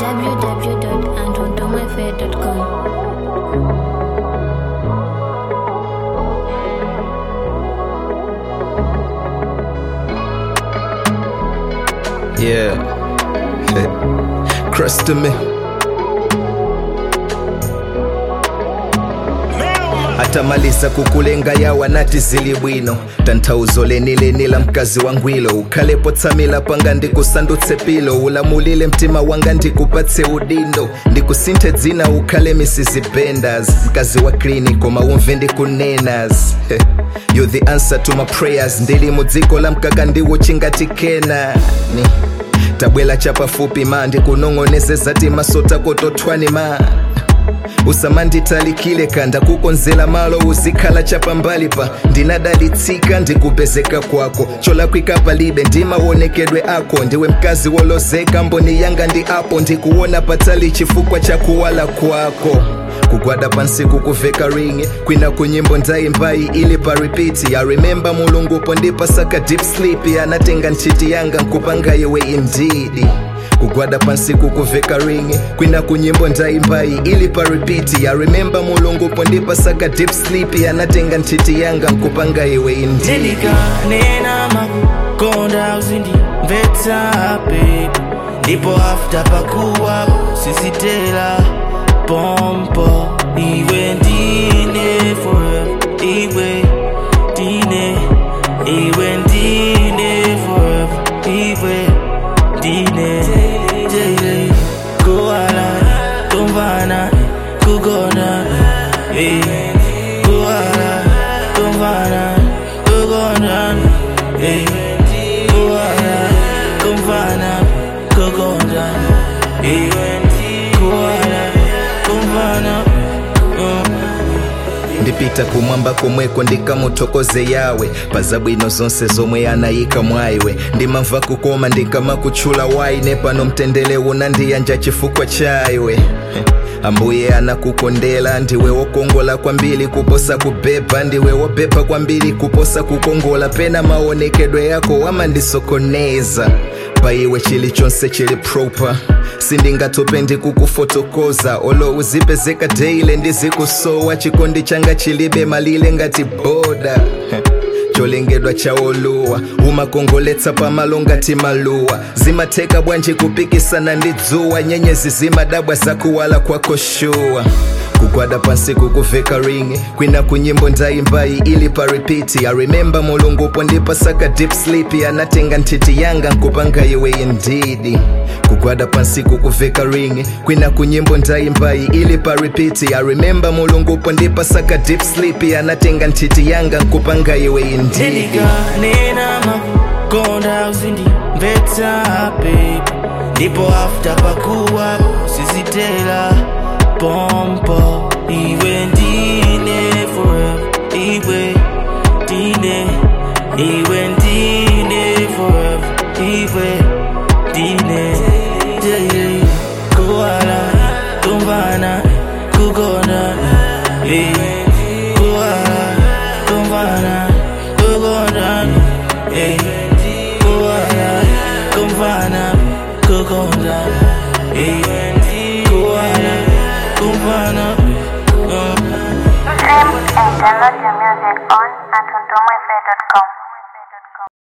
www.antondomafair.com. Yeah. Crust to me. atamaliza kukulenga yawa nati zili bwino tanthauzo lenileni la mkazi wangwilo ukhalepo tsamila panga ndikusandutse pilo ulamulile mtima wanga ndikupatse udindo ndikusinthe dzina ukhale mrs bendas mkazi wa klini koma umve ndikunenas you the answer to my prayers ndili mudziko la mkaka ndiwo chingatikena ni tabwela chapafupi ma ndikunong'onezeza ti masota kotothwani ma usamanditalikile kanda kukonzela malo uzikhala chapambali pa ndinadalitsika ndikupezeka kwako cholakwika palibe ndimawonekedwe ako ndiwe mkazi wolozeka mboni yanga ndi apo ndikuona patali chifukwa cha kuwala kwako kugwada pansi kukuveka ringi kwina kunyimbo ndaimbai ili pa repeat ya remember mulungupo ndipasaka deep sleep anatenga nthiti yanga nkupanga iwe indeed kugwada pansi kukuveka ringi kwina kunyimbo ndaimbai ili pa repeat ya remember mulungupo ndipasaka deep sleep anatenga nthiti yanga nkupanga iwe indeed ndilikanena makukonda uzindimvetsa baby ndipo after pakuwapo sizitela pompo iwe ndine forever iwe ndine iwe ndine forever iwe ndine jele kuwala kumvana kugona eh. kuwala kumvana kugona eh. kuwala kumvana kugona eh. kuwala kumvana mm. ndipita kumwamba komweko ndikamuthokoze yawe pazabwino zonse zomwe anayika mwaiwe ndimamva kukoma ndikamakutchula waine pano mtendere unandiyanja chifukwa chaiwe ambuye anakukondela ndiwe wokongola kwambiri kuposa kubeba ndiwe wobeba kwambiri kuposa kukongola pena maonekedwe yako wamandisokoneza paiwe chilichonse chili proper sindingatope ndikukufotokoza olo uzipezeka daily ndizikusowa chikondi changa chilibe malile ngati boda cholengedwa chaoluwa umakongoletsa pamalo ngati maluwa zimatheka bwanji kupikisana ndi dzuwa nyenyezi zimadabwa zakuwala kwako shuwa kugwada pansi kukuveka ringi kwina kunyimbo ndaimbai ili pa repeat ya remember mulungupo ndipasaka deep sleep anatenga nthiti yanga nkupanga iwe indeed kugwada pansi kukuveka ringi kwina kunyimbo ndaimbai ili pa repeat ya remember mulungupo ndipasaka deep sleep anatenga nthiti yanga nkupanga iwe indeed ndilikanena makukonda uzindimvetsa baby ndipo after pakuwapo sizitela pompo iwe ndine forever iwe ndine iwe ndine forever iwe ndine jele kuwala kumvana kugona eh. kuwala kumvana kugona eh. kuwala kumvana kugona eh. kuwala kumvana uh. Stream and download your music on antondomafair.com.